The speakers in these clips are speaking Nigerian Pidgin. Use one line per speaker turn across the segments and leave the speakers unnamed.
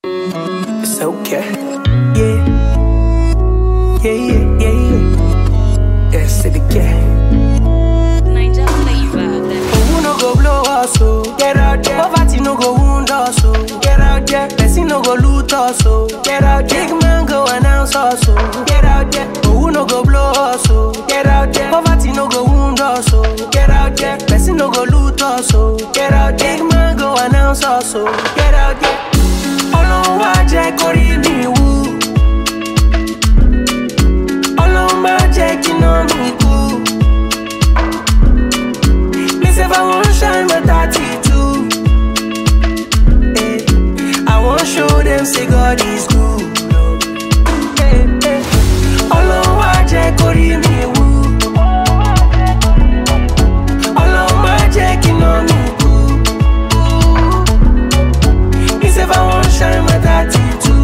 It's okay. Yeah. Yeah, yeah, yeah, yeah. Yes, it again.
Ninja flavor.
Who no go blow us, so get out there. Poverty no go wound us, so get out there. Person no go loot us, so get out there. Big man go announce us, so get out there. Who no go blow us, so get out there. Poverty no go wound us, so get out there. Person no go loot us, so get out there. Big man go announce us, so get out there. Ọlọ́run wá jẹ́ kórí mi wú. Ọlọ́run má jẹ́ kí iná mi kú. Me say if I want shine my 32 eh, I want show them say God is good eh, eh. Ọlọ́run wá jẹ́ kó rí mi wú Ọlọ́run má jẹ́ kí iná mi kú Me say if I want shine my 32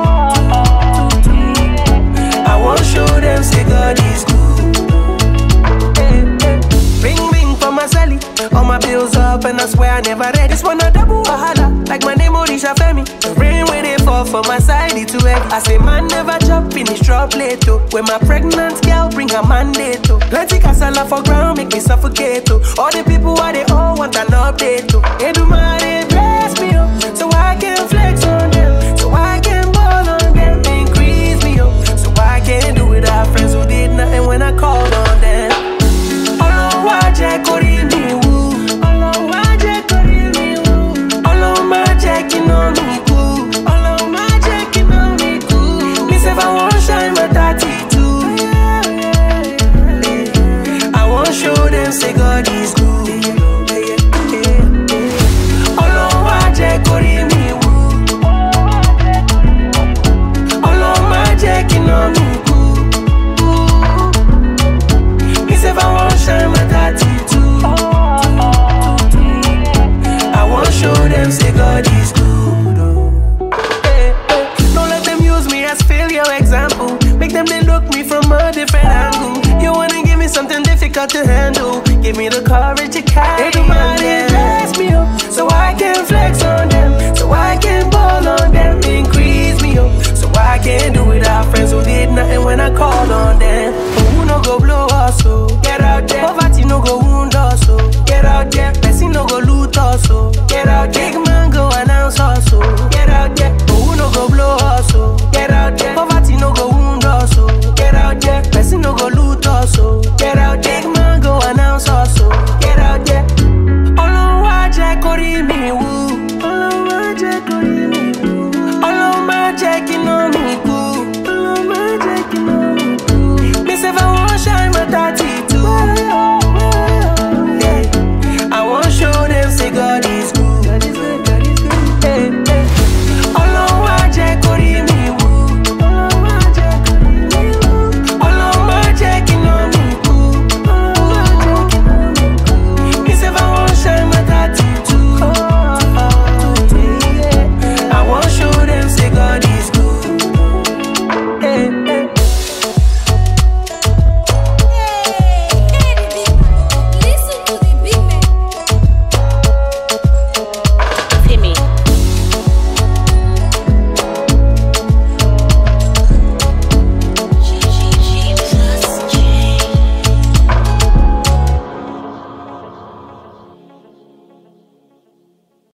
I want show them say God is good eh, eh. Ring ring for my celly. All my bills up and I swear I never read this one a double wahala. Like my name Odisha Femi. The rain when they fall for my side it too heavy. I say man never chop finish drop late oh. When my pregnant girl bring her mandate oh. Plenty casala for ground make me suffocate oh. All the people why they all want an update oh. Edumare bless me oh. So I can flex